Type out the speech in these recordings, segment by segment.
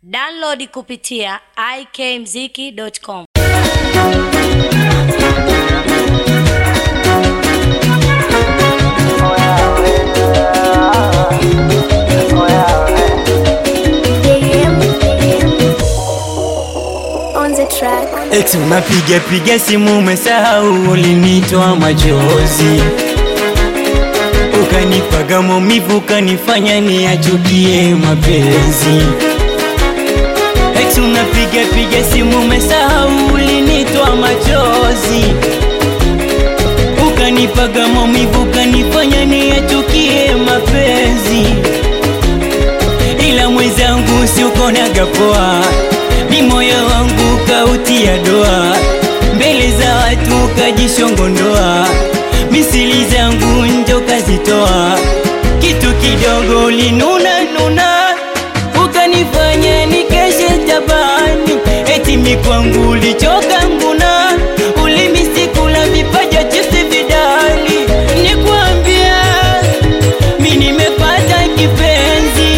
Download kupitia ikmziki.com. on the track. Eti unapiga piga simu umesahau ulinitoa machozi ukanipaga maumivu ukanifanya niachukie mapenzi Eti unapiga piga simu umesahau ulinitoa machozi ukanipaga maumivu ukanifanya niachukie mapenzi ila mwenzangu si ukonaga poa ni moyo wangu kautia doa mbele za watu kajishongondoa misili zangu njo kazitoa kitu kidogo linuna nuna ukanifanya nikeshe tabani eti mikwangu ulichoka nguna ulimisikula vipaja chipsi vidali nikwambia mi nimepata kipenzi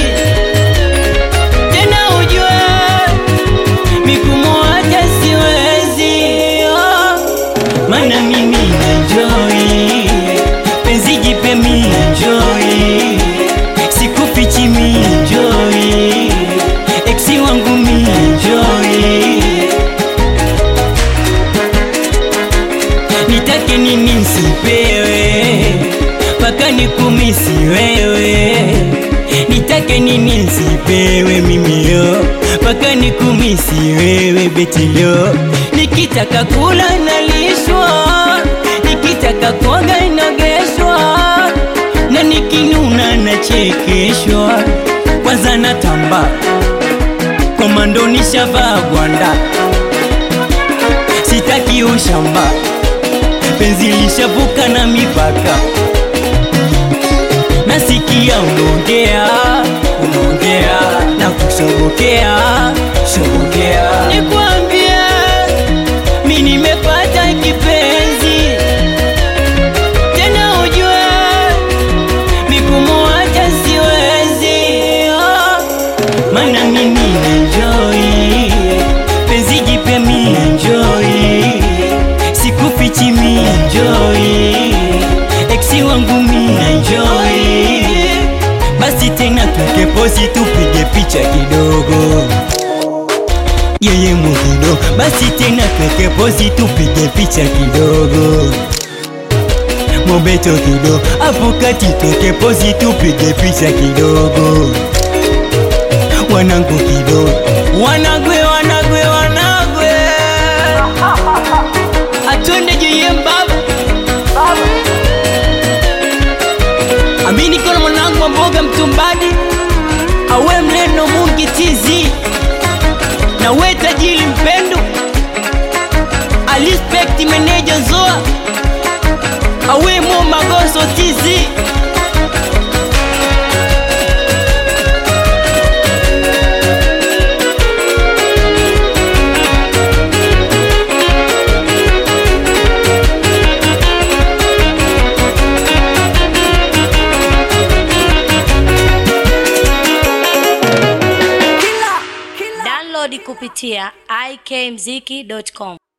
tena ujue mikumuacha siwezi oh. Mana mimi enjoy penzi jipe mi enjoy sikufichi mi enjoy eksi wangu mi enjoy nitake nini sipewe mpaka nikumisi wewe nitake nini sipewe mimio mpaka nikumisi wewe betilo nikitaka kula nalishwa nikitaka kuoga inogeshwa na nikinuna nachekeshwa kwanza natamba komando nishavaa gwanda sitaki ushamba penzi lishavuka na mipaka nasikia unaongea unaongea na kushobokea shobokea nikwambia mi nimepata kipenzi tena ujue mikumuacha siwezi oh. mana mimi enjoy penzi jipya mi enjoy sikufichi mi enjoy eksi wangu mi enjoy basi tena tuke posi tupige picha kidogo yeye muhido basi tena tuke posi tupige picha kidogo mobeto kido hapo kati tuke posi tupige picha kidogo wanangu kido wanagwe wanagwe wanagwe atonde jeye mbaba amini kono mwanangu wa mboga mtumbadi awe mleno mungi tizi na we tajiri mpendo alispekti meneja zoa awe mo magoso tizi Download kupitia ikmziki.com.